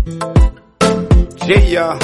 Yeah,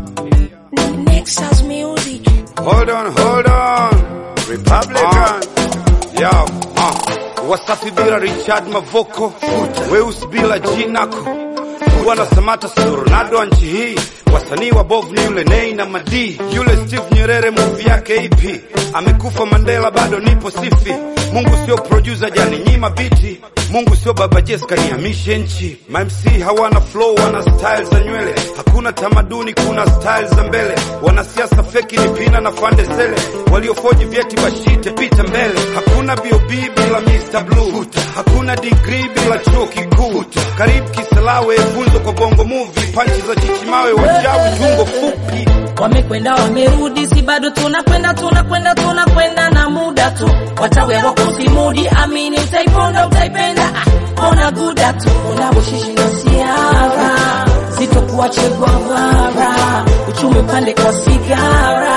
Nexus Music. hold on, hold on. Republican. Yo, uh. Wasafi bila Richard Mavoko, weusi bila jinako, Bwana Samata sio Ronaldo wa nchi hii. Wasanii wa bovu ni yule Nei na Madi, yule Steve Nyerere movie yake ipi? Amekufa Mandela, bado nipo sifi. Mungu sio producer, jani nyima biti. Mungu sio baba Jessica, nihamishe nchi. Ma MC hawana flow, wana style za nywele. Hakuna tamaduni, kuna style za mbele. Wanasiasa feki ni pina na fande sele, waliofoji vyeti bashite pita mbele. Hakuna BOB bila Mr Blue, hakuna degree bila chuo kikuu. Karibu Kisalawe, funzo kwa bongo movie, panchi za chichimawe, wajawi tungo fupi. Wamekwenda wamerudi, si bado tunakwenda tunakwenda tunakwenda na muda tu, watawe wako simudi, amini utaiponda utaipenda, ah, ona guda tu unavyoshishi na siara, sitokuache gwavara, uchumi upande kwa sigara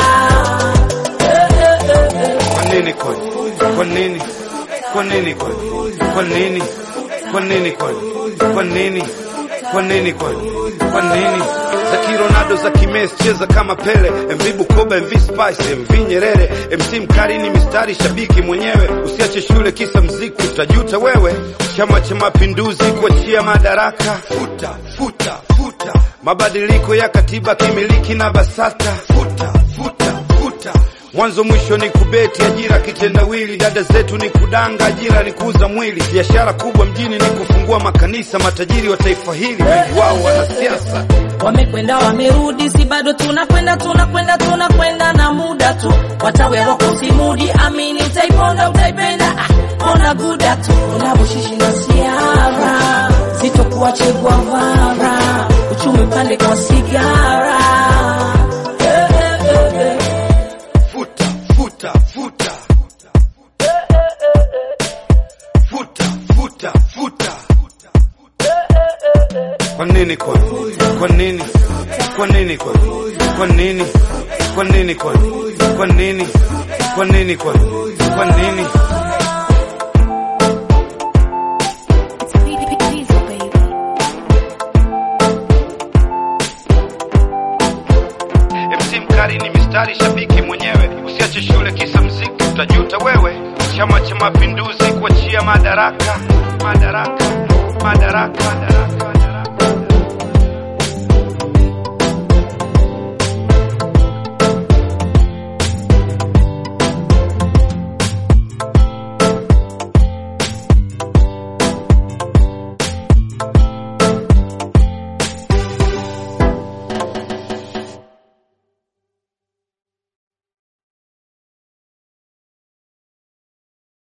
Eh, eh, eh, eh. Kwa nini kwani? Kwa nini? Kwa nini kwani? Kwa nini? Kwa nini kwani? Kwa nini? Kwa nini kwani? Kwa nini? Za kironado za kimesi cheza kama Pele, MV Bukoba, MV Spice, MV Nyerere, MC Mkari ni mistari shabiki mwenyewe. Usiache shule kisa mziki, utajuta wewe. Chama cha Mapinduzi kuachia madaraka, futa futa futa. Mabadiliko ya katiba kimiliki na BASATA, futa futa futa. Mwanzo mwisho ni kubeti, ajira kitendawili. Dada zetu ni kudanga, ajira ni kuuza mwili. Biashara kubwa mjini ni kufungua makanisa. Matajiri wa taifa hili wengi wao wanasiasa. Wamekwenda wamerudi, si bado tunakwenda tunakwenda tunakwenda na muda tu, watawe wako simudi, amini utaiponda utaipenda, ah, ona guda tu unavyoshishi na siara, sitokuache gwavara, uchumi upande kwa sigara Eh, eh, eh, eh. Futa futa futa futa futa futa. Kwa nini kwani? Kwa nini? Kwa nini kwani? Kwa nini? Kwa nini kwani? Kwa nini? Kwa nini kwani? Kwa nini? MC Mkari ni mistari shabiki mwenyewe, usiache shule kisa mziki, utajuta wewe. Chama cha Mapinduzi kuachia madaraka, madaraka, madaraka.